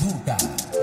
Bazooka.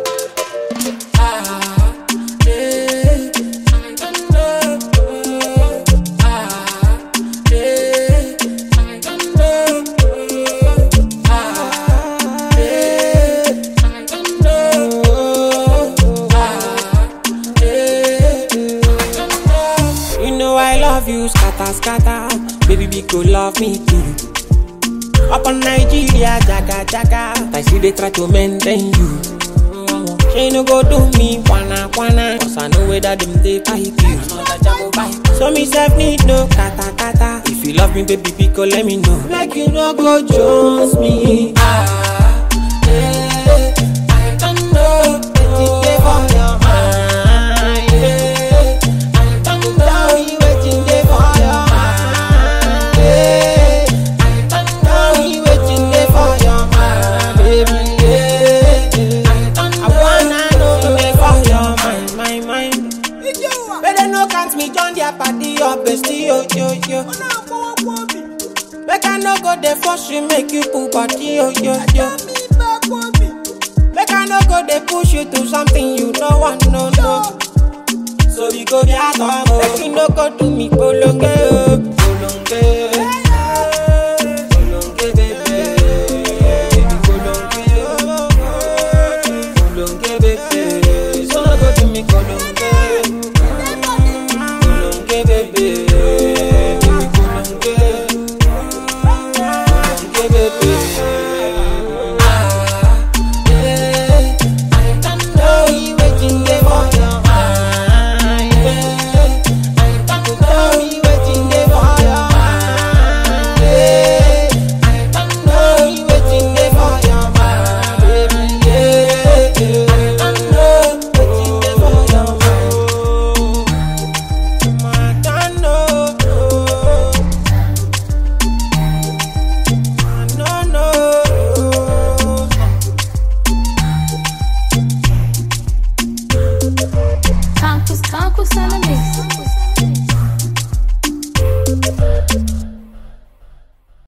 You know I love you, scatter, scatter. Baby, be go love me too. Up on Nigeria, jaga, jaga. I see they try to maintain you. She no go do me, wanna, wanna. Cause I know whether them they pipe you. So me self need no kata, kata. If you love me, baby, be go let me know. Like you no go jones me. Ah, yeah. I don't know. Wetin dey for your mind, yeah. I don't know wetin dey for your mind, yeah. I don't know wetin dey for your mind, baby, yeah. I wanna know dey for your mind, my mind. Better no count me join their party, your bestie, yo, yo, yo. Make I no go dey force you, make you pull body, yo, yo, yo. Make I no go dey push you to something you no want, no, no. So we go be at home, make you no go do me polonge,